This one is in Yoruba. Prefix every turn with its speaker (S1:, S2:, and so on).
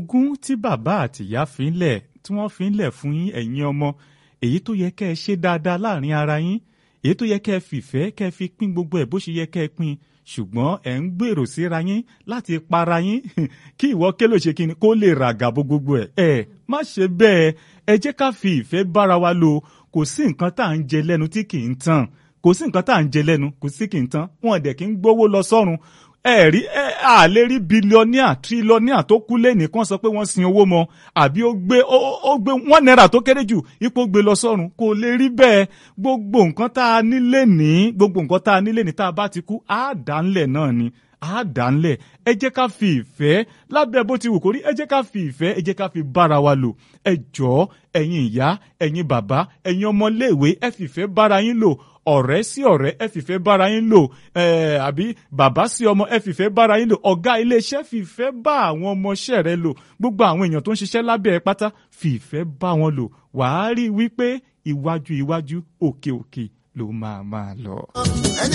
S1: ogún tí bàbá àtìyá fi ń lẹ̀ tí wọ́n fi ń lẹ̀ fún yín ẹ̀yin ọmọ èyí tó yẹ kẹ́ ẹ ṣe dáadáa láàrin ara yín èyí tó yẹ kẹ́ ẹ fìfẹ́ kẹ́ ẹ fi pín gbogbo ẹ̀ bó ṣe yẹ kẹ́ ẹ pín ṣùgbọ́n ẹ̀ ń gbèrò síra yín láti para yín kí ìwọ kélò ṣe kíni kó lè ràgà bó gbogbo ẹ̀ ẹ̀ má ṣe bẹ́ẹ̀ ẹ jẹ́ ká fi ìfẹ́ bára wa lò kò sí nǹkan tá à ń jẹ lẹ́nu tí kì í tán kò sí nǹkan tá à ń jẹ lẹ́nu kò sí kì í tán wọn dẹ̀ kí ń gbówó lọ sọ́run ẹ rí ẹ à lè rí bílíọ̀nìà tírílíọ̀nìà tó kú lẹ́nìí kan sọ pé wọ́n sin owó mọ́ àbí ó gbé ó gbé wọ́n náírà tó kéré jù ipò gbé lọ sọ́run kò lè rí bẹ́ẹ̀ gbogbo nǹkan tá a nílé ní gbogbo nǹkan tá a nílé ní tá a bá ti kú á dà ńlẹ̀ náà ni á dà ńlẹ̀ ẹ jẹ́ ká fi ìfẹ́ lábẹ́ bó ti wù kó rí ẹ jẹ́ ká fi ìfẹ́ ẹ jẹ́ ká fi bára wa lò ẹ jọ̀ọ́ ẹ̀yin ìyá ẹ̀yin bàbá ẹ̀yin ọmọléèwé ẹ fìfẹ́ bára yín lò ọ̀rẹ́ sí ọ̀rẹ́ ẹ fìfẹ́ bára yín lò àbí bàbá sí ọmọ ẹ fìfẹ́ bára yín lò ọ̀gá iléeṣẹ́ fìfẹ́ bá àwọn ọmọọṣẹ́ rẹ lò gbogbo àwọn èèyàn tó ń ṣiṣẹ́ lábẹ́ ẹ pátá fìfẹ́ bá wọn lò wàá rí i wípé iwájú iwájú òkè òkè ló máa máa lọ.
S2: ẹni